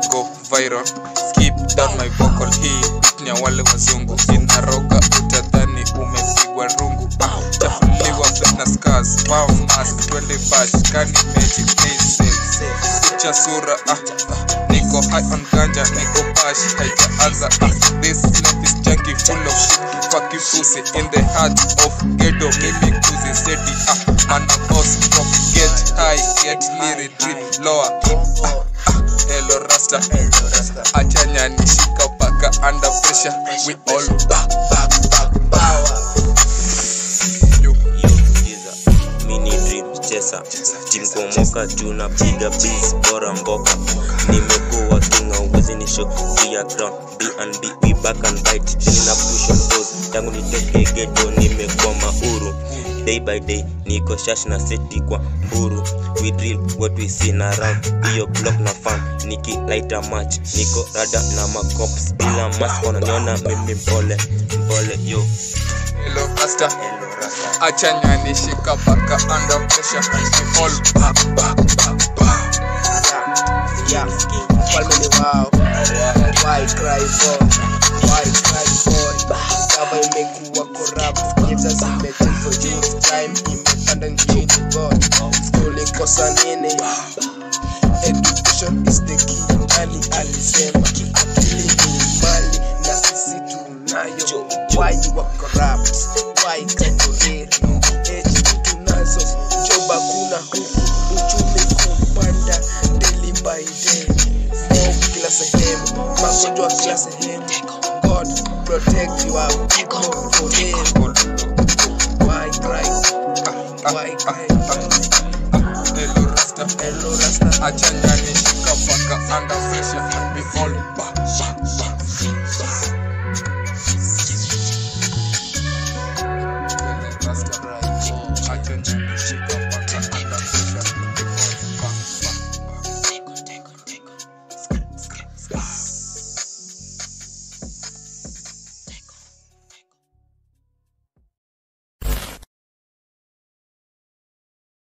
go viral skip down my vocal hii beat ni ya wale wazungu inaroga utadhani umepigwa rungu ah, chafuliwa na scars wow mask twende bash kani magic please kucha sura ah, ah, niko high on ganja niko bash haijaanza ah, this life is junky full of shit fucking pussy in the heart of ghetto mimi kuzi steady ah, man a boss from get high get hiri drip lower ah, ah, hello rasta achanya nishika paka under pressure we all ba ba ba power you Giza, mini dream chesa tim kuomoka tunapiga bis bora mboka nimekuwa kinga uwezi ni show ya ground B&B we back and bite nina push on pause tangu nitoke ghetto nimekuwa mauru day by day niko shash na seti kwa mburu we drill what we see na round hiyo block na fan niki light a match niko rada na macops bila mask wananiona mimi mpole mpole yo hello rasta hello rasta achanya nishika paka under pressure we all ba ba ba ba Yeah, falme ni wao. Why cry for? Why cry for? Cover imekuwa corrupt. Gives us a message for youth. Time imepanda nchini God. School ikosa nini? Education is the key. Nani alisema akili ni mali na sisi tunayo. Why you are corrupt? Why kaburiri? Age tunazo. Job hakuna huku. Uchumi kupanda daily by day. Mob kila sehemu. Magonjwa kila sehemu. God protect your people for him. Why cry? Why cry? hello rasta Hello, Rasta. achanya nishika paka under pressure we all